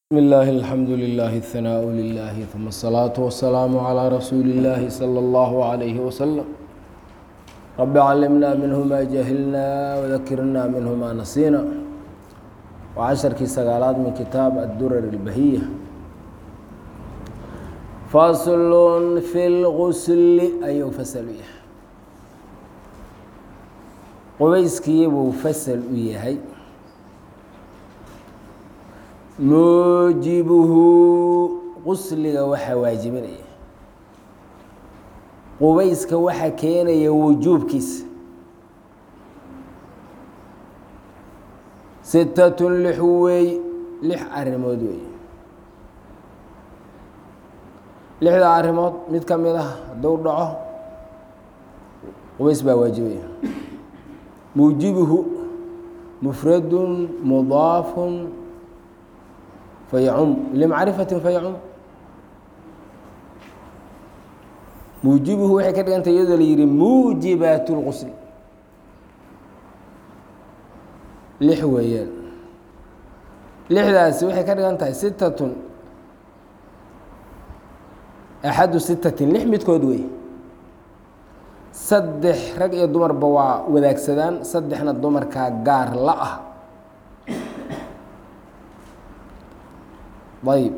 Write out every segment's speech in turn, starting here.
بسم الله الحمد لله الثناء لله ثم الصلاة والسلام على رسول الله صلى الله عليه وسلم رب علمنا منه ما جهلنا وذكرنا منه ما نسينا وعشرkii sagaalaad min kitaab الdurar البahiية fasl في الغsl ayuu fasl u yahay qubayskii buu fasl u yahay muujibuhu qusliga waxaa waajibinaya qubayska waxa keenaya wujuubkiisa sitatun lix wey lix arrimood wey lixda arrimood mid ka mid ah hadduu dhaco qubays baa waajibaya muujibuhu mufradun mudaafun fayacum limacrifati fayacum muujibuhu waxay ka dhigantay iyadoo la yihi muujibaat اlqusl lix weeyaan lixdaasi waxay ka dhigan tahay sitatun axadu sitatin lix midkood wey saddex rag iyo dumarba waa wadaagsadaan saddexna dumarkaa gaar la ah ayb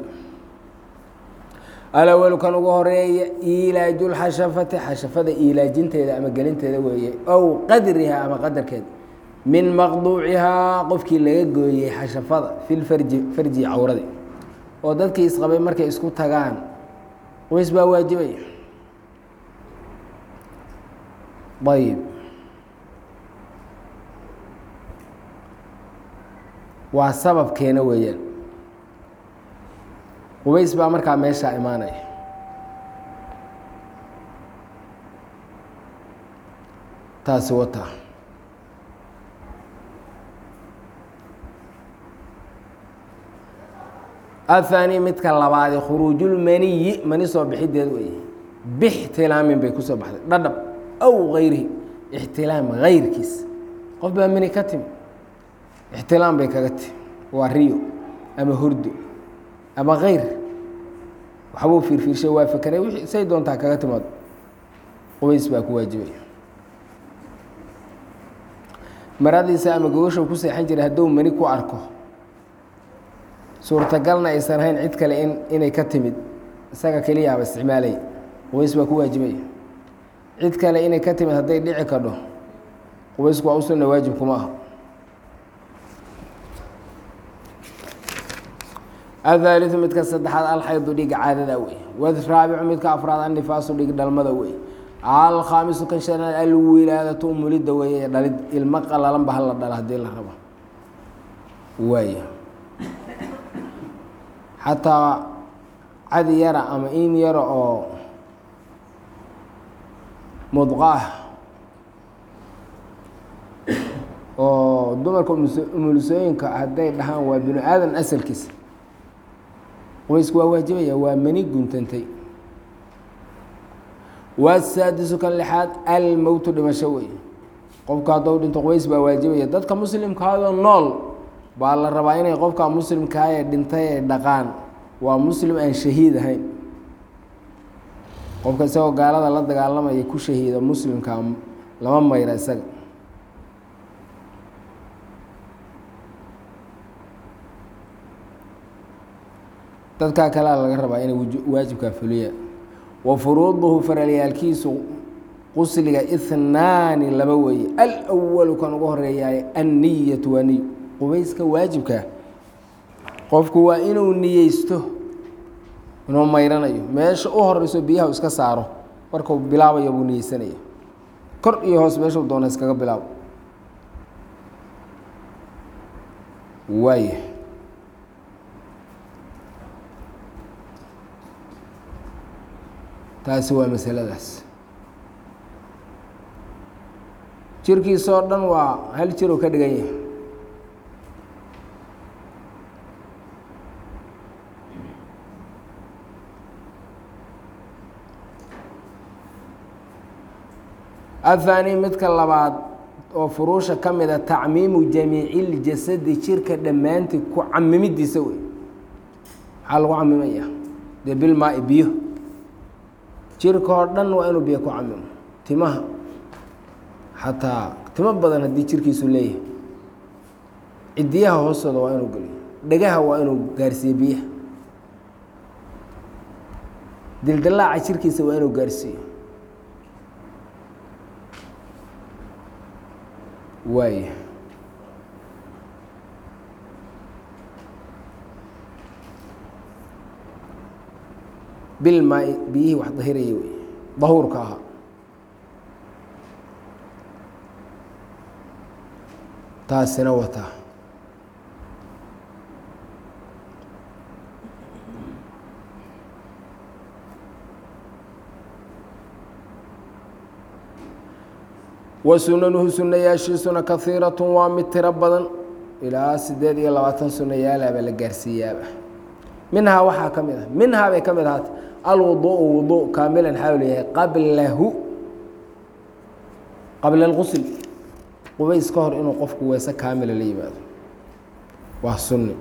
alawalu kan ugu horeeya ilaaju lxashafati xashafada ilaajinteeda ama gelinteeda weeye ow qadriha ama qadarkeeda min maqduucihaa qofkii laga gooyey xashafada fi lfarji farji cawradi oo dadkii isqabay markay isku tagaan qubays baa waajibaya ayb waa sababkeena weeyaan qubays baa markaa meeshaa imaanaya taasi wata ahaani midka labaadi khuruujulmaniyi mani soo bixideed weeye bixtilaamin bay kusoo baxday dhadhab aw gayrihi ixtilaam gayrkiis qof baa mani ka timi ixtilaam bay kaga timi waa riyo ama hurdo ama kayr waxbuu fiirfiirshay waa fekeray wixii say doontaa kaga timaado qubays baa ku waajibaya maradiisa ama gogosha ku seexan jiray hadduu mani ku arko suurtagalna aysan ahayn cid kale in inay ka timid isaga keliyaaba isticmaalaya qubays baa ku waajibaya cid kale inay ka timid hadday dhici kadho qubaysku waa usunna waajib kuma aha ahaaliu midka saddexaad alxaydu dhiga caadada wey waraabicu midka afraad annifaasu dhig dhalmada wey alkhaamisu kan shanaad alwilaadatu umulidda weeye dhalid ilmo qalalanba hala dhala hadii la rabo waay xataa cadi yara ama in yara oo mudqaah oo dumarka umulisooyinka hadday dhahaan waa binu aadan asalkiisa qubaysku waa waajibaya waa mani guntantay wasaadisu kan lixaad almowtu dhimasho wey qofka haddou dhinto qubays baa waajibaya dadka muslimkaadoo nool baa la rabaa inay qofka muslimkaa ee dhintay ay dhaqaan waa muslim aan shahiid ahayn qofka isagoo gaalada la dagaalamaya ku shahiida muslimka lama mayra isaga dadkaa kalea laga rabaa inay waajibkaa fuliya wa furuuduhu faralyaalkiisu qusliga ihnaani laba weeye alwalu kan ugu horeeyaay anniyatu waa niy qubayska waajibkaa qofku waa inuu niyeysto inuu mayranayo meesha u horeyso biyaha iska saaro markuu bilaabayo buu niyeysanaya kor iyo hoos meeshuu doona iskaga bilaabo waaya taasi waa masaladaas jirkiisoo dhan waa hal jiruu ka dhigan yahay ahaani midka labaad oo furuusha ka mida tacmiimu jamiici ljasadi jirka dhammaantii ku camimidiisa wey maxaa lagu camimaya dee bilmaai biyo jirka oo dhan waa inuu biyo ku camimo timaha xataa timo badan haddii jirkiisu leeyahay cidiyaha hoostooda waa inuu geliyo dhegaha waa inuu gaarsiiyo biyaha dildilaaca jirkiisa waa inuu gaarsiiyo waaya bilmaai biyihii wax dahiraya wey dahuurka ahaa taasina wataa wa sunanuhu sunayaashiisuna kahiiratun waa mid tiro badan ilaa sideed iyo labaatan sunayaalaaba la gaarsiiyaaba minhaa waxaa ka mid ah minhaa bay ka mid ahaata alwuduءu wudu kaamilan xaawil yahay qablahu qabla اlqusl qubays ka hor inuu qofku weese kaamila la yimaado waa sunni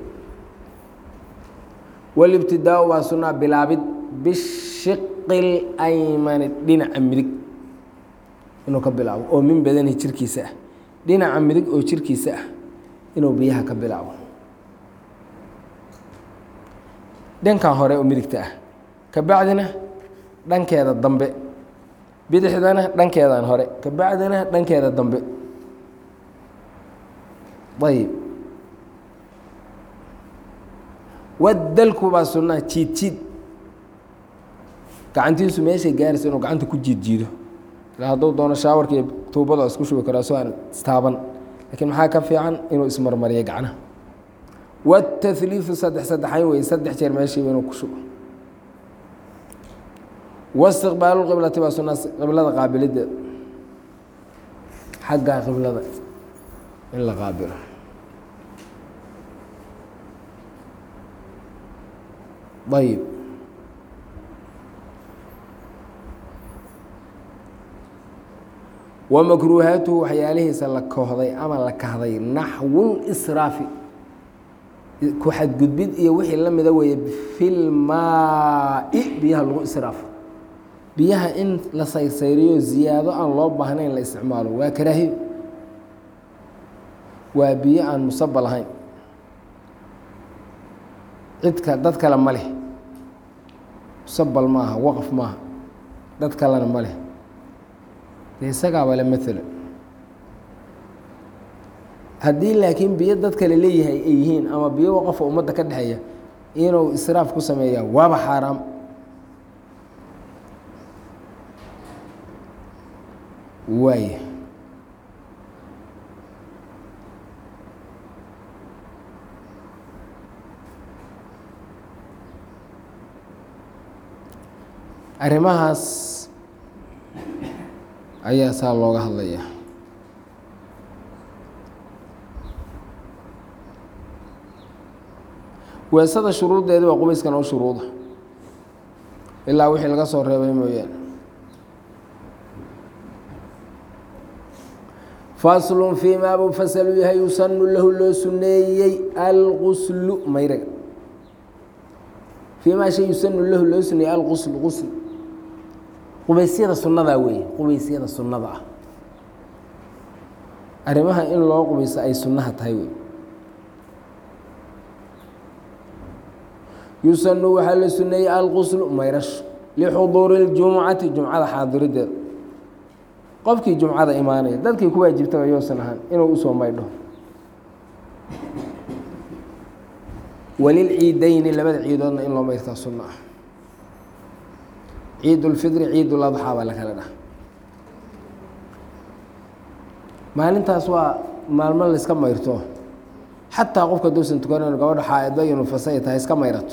walibtidaau waa sunaa bilaabid bishiqi اlaymani dhinaca midig inuu ka bilaabo oo min badani jirkiisa ah dhinaca midig oo jirkiisa ah inuu biyaha ka bilaabo dhankan hore oo midigta ah ka bacdina dhankeeda dambe bidixdana dhankeedan hore ka bacdina dhankeeda dambe ayib wadalku baa sunnaha jiid jiid gacantiisu meeshay gaaraysa inuu gacanta ku jiid jiido ila hadduu doono shaawarka iyo tuubada isku shubi karaa soo aan istaaban lakiin maxaa ka fiican inuu ismarmariyo gacnaha wاtahliiثu saddex saddexayn wey saddex jeer meeshiiba inuu ku shubo wاstiqbaalu qiblati baa sunaa qiblada qaabilideeda xagga qiblada in la qaabilo ayib wamakruuhaatuhu waxyaalihiisa la kohday ama la kahday naxwulisraafi ku xadgudbid iyo wixii la mida weeye filmaai biyaha lagu israafo biyaha in la saysayriyo ziyaado aan loo baahnayn la isticmaalo waa karaahiyo waa biyo aan musabal ahayn cidka dad kale ma leh musabal maaha waqf maaha dad kalena ma leh de isagaaba le maala haddii laakiin biyo dad kale leeyahay ay yihiin ama biyo waqafo ummadda ka dhexeeya inuu israaf ku sameeyaa waaba xaaraam waaya arrimahaas ayaa saa looga hadlaya weesada shuruuddeedi waa qubayskan oo shuruuda ilaa wixii laga soo reebay mooyaane faslun fii maa buu fasalu yahay yusanu lahu loo suneeyey alquslu mayraga fii maa shay yusanu lahu loo suneeyey alquslu qusl qubaysyada sunnadaa weeye qubaysyada sunnada ah arrimaha in loo qubayso ay sunnaha tahay wey yusanu waxaa la suneeyey alquslu mayrasho lixuduuri اljumucati jumcada xaadirideeda qofkii jumcada imaanaya dadkii ku waajibtaba yoosan ahaan inuu usoo maydho walilciideyni labada ciidoodna in loo mayrtaa sunno ah ciid ulfidri ciid uladxaa baa la kala dhaha maalintaas waa maalmo layska mayrto xataa qofka duusan tukanayn gabadha xaaidba iyo nufasa ay tahay iska mayrato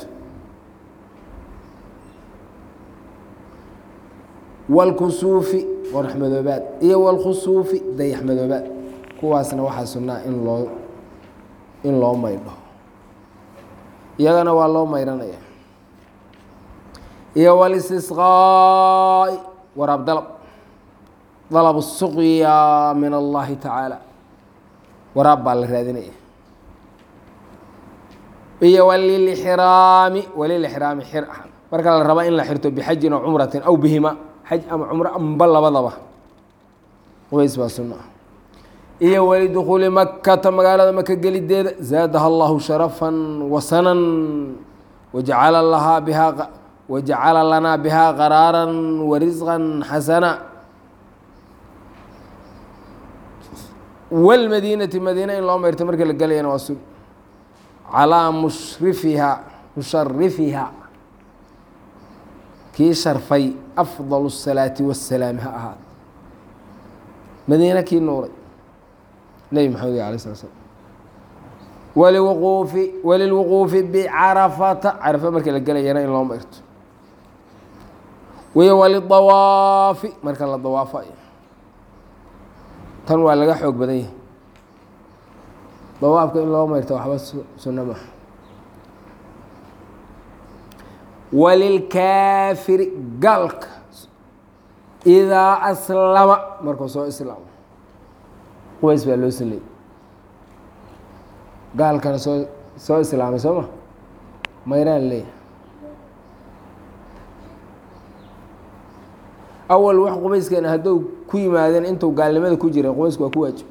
walkusuufi qorax madoobaad iyo walkhusuufi dayax madoobaad kuwaasna waxaa sunnaa in loo in loo maydho iyagana waa loo mayranaya iyo walistisqaa'i waraab dalab dalab suqya min allahi tacaala waraab baa la raadinaya iyo walilixraami walilixraami xir marka la raba in la xirto bixajin aw cumratin aw bihima xaj ama cumro amba labadaba qubays baa sunno ah iyo walidukhuuli makata magaalada maka gelideeda zaadaha allahu sharafan wasanan wajacala lahaa bihaa wajacala lanaa bihaa qaraaran warisqan xasana wاlmadiinati madiina in loo mayrto markii la gelayana waa sun calىa mushrifiha musharifiha kii sharfay afضal الsalaati waالsalaam ha ahaad madiina kii nuuray nebi maxamed alay slat slam waliwquufi walilwuquufi bicarafata carafa markii la gelayana in loo mayrto wiyo walidawaafi marka la dawaafayo tan waa laga xoog badan yahay dawaafka in loo mayrto waxba sunno maaha walilkaafiri gaalka idaa aslama markuu soo islaamo qubays baa loo suneeyey gaalkana soo soo islaamay soo ma mayraan leeyahay awal wax qubayskeena hadduu ku yimaadeen intuu gaalnimada ku jiray qubaysku waa ku waajib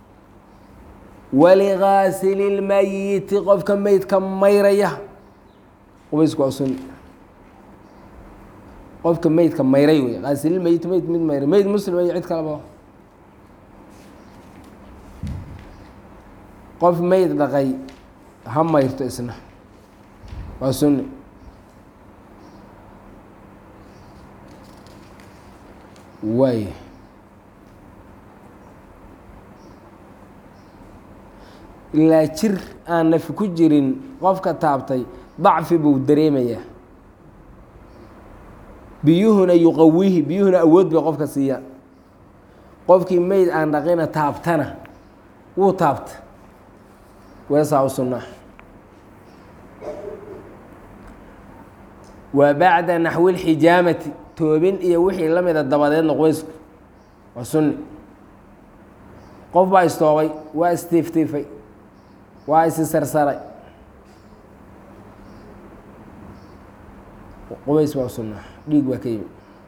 waligaasili lmayiti qofka meydka mayraya qubaysku waa sunni qofka meydka mayray wey gaasililmeyit meyd mid mayray meyd muslim iyo cid kaleba qof meyd dhaqay ha mayrto isna waa sunni waay ilaa jir aan nafi ku jirin qofka taabtay dacfi buu dareemayaa biyuhuna yuqawihi biyuhuna awood bay qofka siiyaan qofkii meyd aan dhaqina taabtana wuu taabta weesaa u sunnaa wa bacda naxwi اlxijaamati toobin iyo wixii la mida dabadeedna qubaysku waa sunni qof baa istoobay waa istiiftiifay waa isi sarsaray qubays baa sunna dhiig baa ka yimi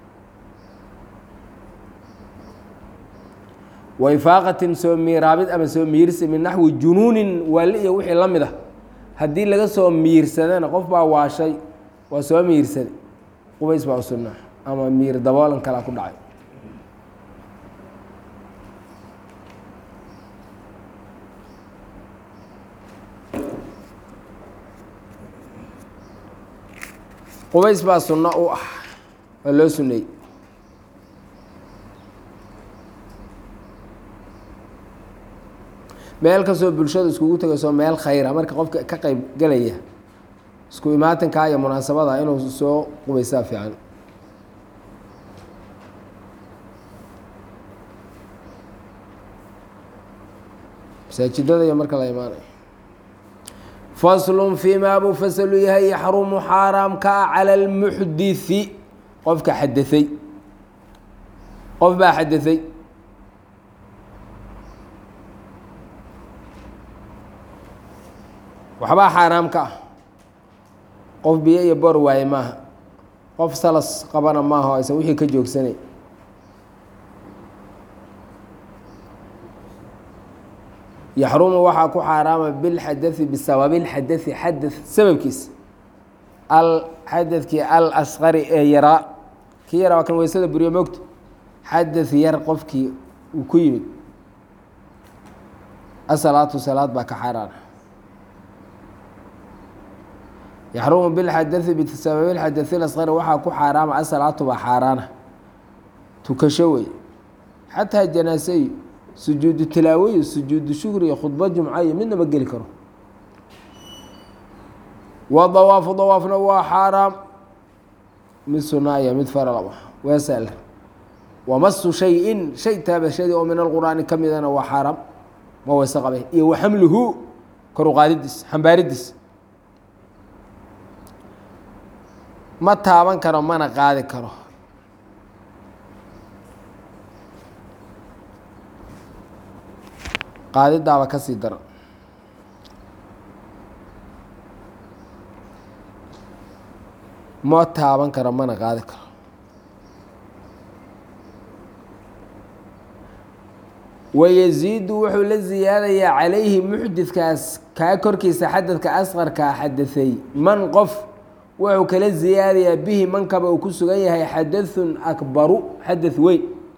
waifaaqatin soo miiraabid ama soo miirsi min naxwi junuunin waali iyo wixii la mid ah haddii laga soo miirsadana qof baa waashay waa soo miirsaday qubays baa u sunna ama miir daboolan kalaa ku dhacay qubays baa sunno u ah waa loo suneeyey meel kastoo bulshada iskugu tegayso meel khayra marka qofka ka qeyb gelaya isku imaatinkaa iyo munaasabada inuu soo qubaysaa fiican masaajidada iyo marka la imaanayo faslun fii maa buu fasalu yahay yaxrumu xaaraamka ah cala almuxdithi qofka xadaثay qof baa xadaثay waxbaa xaaraam ka ah qof biyo iyo bor waaye maaha qof salas qabana maaha o aysan wixii ka joogsanay yaxrumu waxaa ku xaaraama bilxadai bisababi اlxadai xada sababkiis alxadadkii alasqari ee yaraa kii yaraa waa kan weysada buriyo mogto xadad yar qofkii uu ku yimid asalaatu salaad baa ka xaaraana yaxrumu bilxadai bisababi اlxadai اlasqari waxaa ku xaaraama asalaatu baa xaaraana tukasho wey xataa janaaseyi sujuudu tilaawo iyo sujuudu shukri iyo khudba jumca iyo midnaba geli karo wa dawaafu dawaafna waa xaaraam mid sunaa iyo mid faralaba weesal wamasu shay-in shay taabashadii oo min alqur'aani ka midana waa xaaraam ma weyse qabe iyo wa xamluhu kor u qaadidiis xambaaridiis ma taaban karo mana qaadi karo qaadidaaba ka sii daran ma taaban karo mana qaadi karo wayaziidu wuxuu la ziyaadayaa calayhi muxdidkaas kaa korkiisa xadadka asqarkaa xadaثay man qof wuxuu kala ziyaadayaa bihi mankaba uu ku sugan yahay xadaثun akbaru xadaث weyn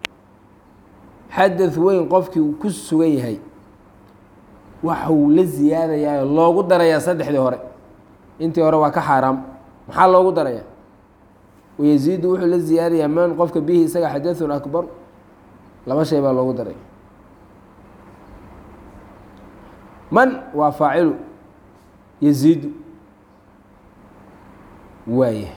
xadaث weyn qofkii uu ku sugan yahay waxuu la ziyaadayaa loogu darayaa saddexdii hore intii hore waa ka xaaraam maxaa loogu daraya wayaziidu wuxuu la ziyaadayaa man qofka bihi isaga xadaثun akbaru laba shay baa loogu daraya man waa faacilu yaziidu waaya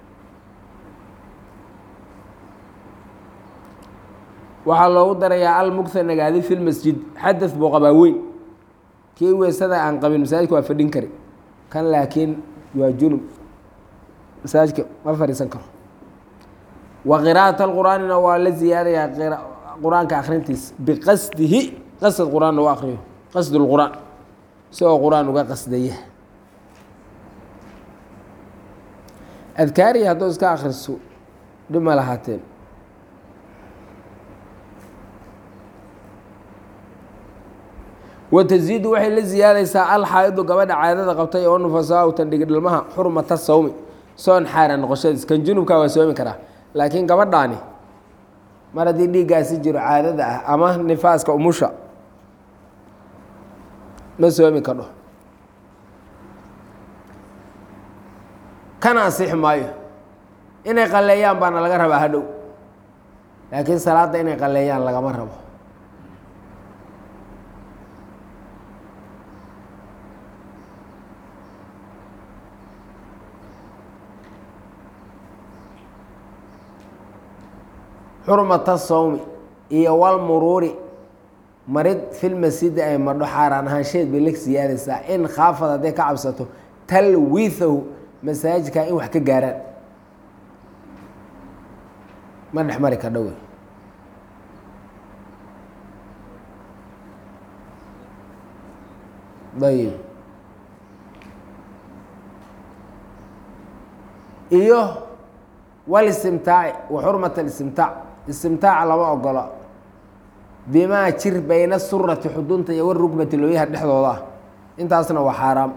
waxaa loogu darayaa almugtha nagaadi fi lmasjid xadaث buu qabaa weyn kii weysada aan qabin masaajidka waa fadhin kari kan laakiin waa junub masaajidka ma fadhiisan karo wa qira'at alqur'aanina waa la ziyaadayaa qur-aanka akrintiisa biqasdihi qasad qur-aanna u akriyo qasd اlqur'aan isagoo qur-aan uga qasdaya adkaariya hadduu iska akriso dhib ma lahaateen wataziidu waxay la ziyaadaysaa alxaaidu gabadha caadada qabtay oo nufasaa tan dhigi dhalmaha xurmata sawmi soon xaara noqoshadiis kan junubka waa soomi karaa laakiin gabadhaani mar haddii dhiiggaasi jiro caadada ah ama nifaaska umusha ma soomi kadho kana asixi maayo inay qalleeyaan baana laga rabaa hadhow laakiin salaadda inay qalleeyaan lagama rabo xurmata sawmi iyo walmuruuri marid filmasjidi ay madho xaaraan ahaansheed bay la siyaadaysaa in khaafad hadday ka cabsato talwiithahu masaajidka in wax ka gaaraan ma dhex mari ka dhowe ayib iyo walistimtaaci wa xurmat alistimtaac istimtaaca lama ogola bimaa jir bayna surati xudunta iyo warugmati looyaha dhexdooda ah intaasna waa xaaraam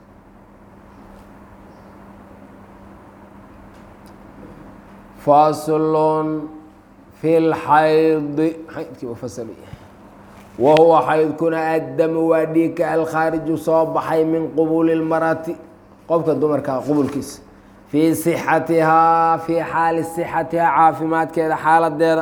faslun fi lxaydi xaydkii fasl wa huwa xaydkuna addamu waa dhiigka alkhaariju soo baxay min qubuli lmarati qofka dumarka qubulkiisa fii sixatihaa fii xaali sixatihaa caafimaadkeeda xaaladeeda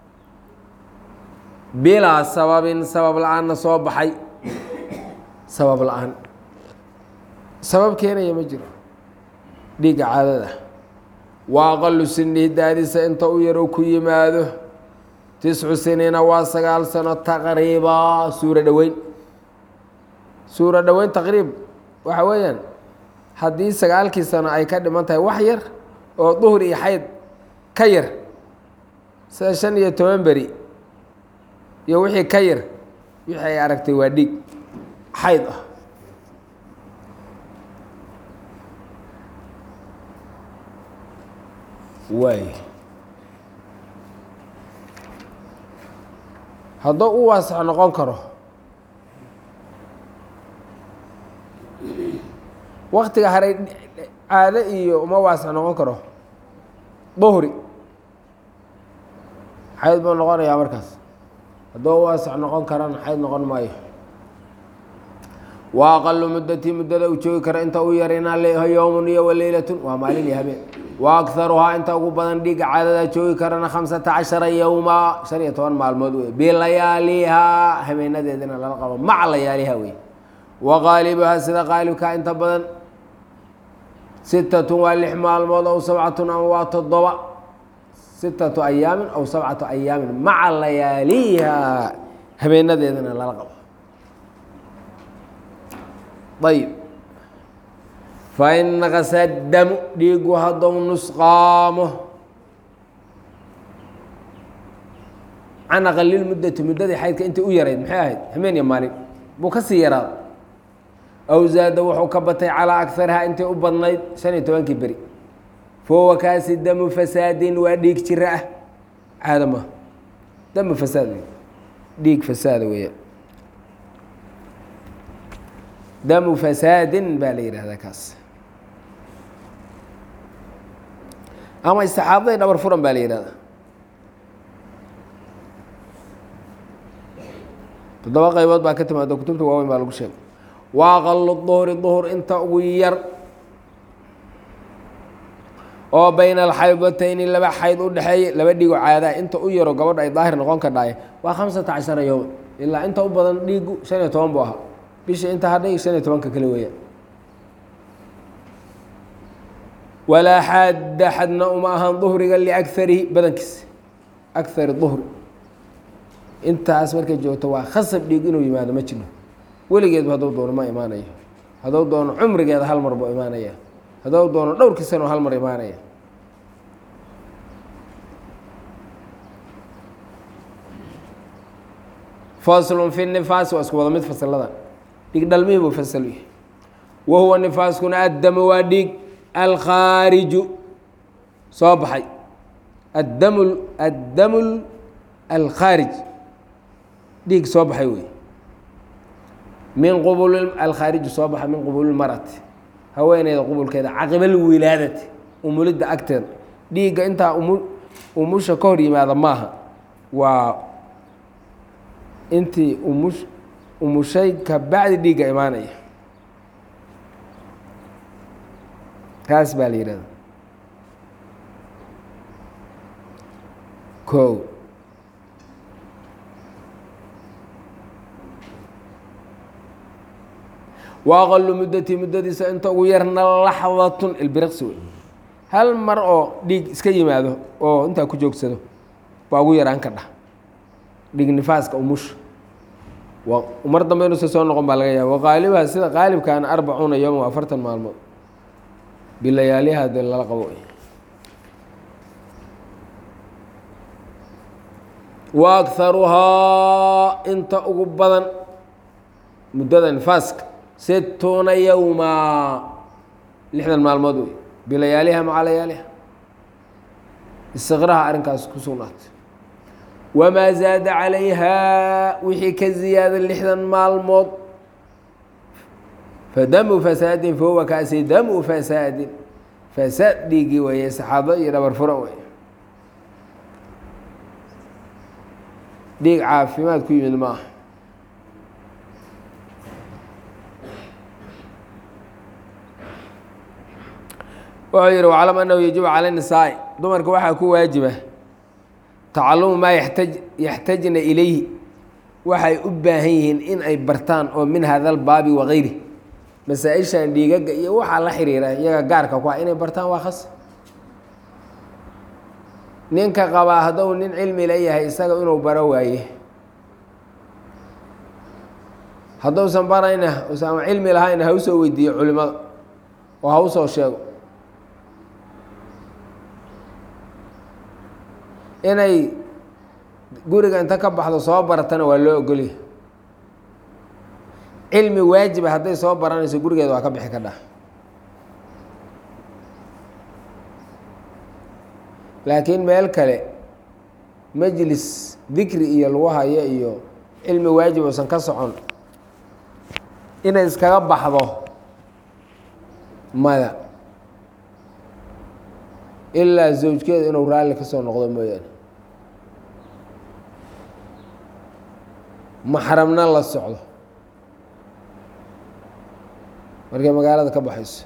bilaa sababin sabab la-aanna soo baxay sabab la-aan sabab keenaya ma jiro dhiigga caadada wa aqalu sinihi daadiisa inta u yaro ku yimaado tiscu siniina waa sagaal sano taqriiba suuro dhoweyn suuro dhoweyn taqriib waxa weeyaan haddii sagaalkii sano ay ka dhiman tahay wax yar oo duhur iyo xayd ka yar sida shan iyo toban beri iyo wixii ka yar wixii ay aragtay waa dhiig xayd ah waay hadduu u waasax noqon karo waktiga haray caado iyo uma waasax noqon karo duhri xayd buu noqonayaa markaas hadduu u waasax noqon karana xayd noqon maayo wa aqalu muddatii muddada uu joogi karo inta u yarina yowmun iyo waleylatun waa maalin iyo habeen wa akharuhaa inta ugu badan dhiigga caadada joogi karana khamsata cashara yowma shan iyo toban maalmood wey bilayaalihaa habeenadeedina lala qabo maca layaaliha wey wa qaalibuhaa sida qaalibkaa inta badan sitatun waa lix maalmood aw sabcatun ama waa toddoba sitatu ayaamin aw sabcatu ayaamin maca layaaliha habeenadeedina lala qabo ayb fain naqasa damu dhiigu haddou nusqaamo can aqalilmuddati muddadii xaydka intii u yarayd maxay ahayd hameen iyo maalin buu ka sii yaraada aw zaada wuxuu ka batay calaa agarihaa intii u badnayd shan iyo tobankii beri fahuwa kaasi damu fasaadin waa dhiig jira ah caada maaha damu fasaad wey dhiig fasaada weeyaan damu fasaadin baa la yidhahdaa kaas ama istixaadaday dhabar furan baa la yidhahdaa toddoba qaybood baa ka timaado kutubta waaweyn baa lagu sheegay wa aqalu duhri duhur inta ugu yar oo bayna alxaydatayni laba xayd u dhexeeya laba dhigo caadaa inta u yaro gabadha ay daahir noqon kadhaay waa khamsata cashara yowm ilaa inta u badan dhiigu shan iyo toban buu ahaa bisha inta hadhay shan iyo tobanka kale weeyaan walaa xadda xadna uma ahan duhriga liakarihi badankiisa akari duhri intaas markay joogto waa khasab dhiig inuu yimaado ma jiro weligeedba hadduu doono ma imaanayo hadduu doono cumrigeeda hal mar buu imaanaya hadduu doono dhowrkii sano hal mar imaanaya faslun fi nifaasi waa isku wada mid fasilada dhiig dhalmihii buu fasal yahay wa huwa nifaaskuna addamu waa dhiig alkhaariju soo baxay addamu addamu alkhaarij dhiig soo baxay wey min qubul alkhaariju soo baxa min qubuli marati haweeneyda qubulkeeda caqibal wilaadati umulidda agteeda dhiigga intaa umu umusha ka hor yimaada maaha waa intii umush umushay ka bacdi dhiigga imaanaya kaas baa la yihahda ko wa aqalu muddati muddadiisa inta ugu yarna laxdatun ilbiriqsi wey hal mar oo dhiig iska yimaado oo intaa ku joogsado baa ugu yaraan ka dhah dhiig nifaaska umusha mar dambe inuusa soo noqon baa laga yaaba waqaalibaha sida qaalibkaana arbacuuna yowma waa afartan maalmood bilayaaliha dee lala qabo wa akharuhaa inta ugu badan muddada nifaaska situuna yowma lixdan maalmood wey bilayaaliha maca layaaliha istiqraha arrinkaas ku sugnaatay wamaa zaada calayhaa wixii ka ziyaada lixdan maalmood fadamu fasaadin fahuwa kaasi damu fasaadin fasaad dhiigii weeye saxaabo iyo dhabar furan wey dhiig caafimaad ku yimid ma aha wuxuu yihi waclam annahu yajibu cala nisaa'i dumarka waxaa ku waajiba tacalumu maa yaxtaj yaxtajna ilayhi waxay u baahan yihiin in ay bartaan oo min hada albaabi wagayri masaa-ishan dhiigaga iyo waxaa la xiriira iyaga gaarka ku ah inay bartaan waa khas ninka qabaa hadduu nin cilmi la yahay isaga inuu baro waaye hadduusan barayna usan ama cilmi lahayna ha usoo weydiiyo culimada oo ha usoo sheego inay guriga inta ka baxdo soo baratana waa loo ogolya cilmi waajiba hadday soo baranayso gurigeeda waa ka bixi ka dhah laakiin meel kale majlis dikri iyo lagu hayo iyo cilmi waajib uusan ka socon inay iskaga baxdo maya ilaa zawjkeeda inuu raalli ka soo noqdo mooyaane maxramna la socdo markay magaalada ka baxayso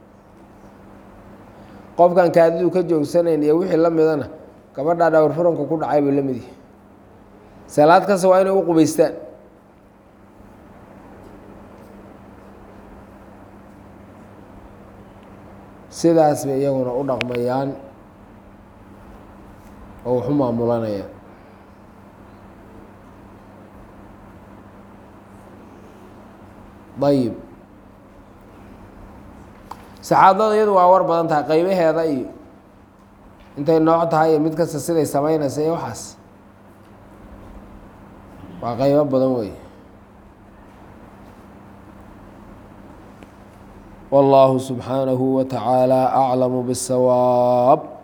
qofkan kaadidu ka joogsanayn iyo wixii la midana gabadhaa dhawr furanka ku dhacay buu la mid yahay salaad kasta waa inay u qubaystaan sidaas bay iyaguna u dhaqmayaan oo waxu maamulanayaan ayib saxaadada iyadu waa war badan tahay qaybaheeda iyo intay nooc tahay iyo mid kasta siday samaynaysa iyo waxaas waa qaybo badan wey والله سبحانه وتعالى أعلم بالصواب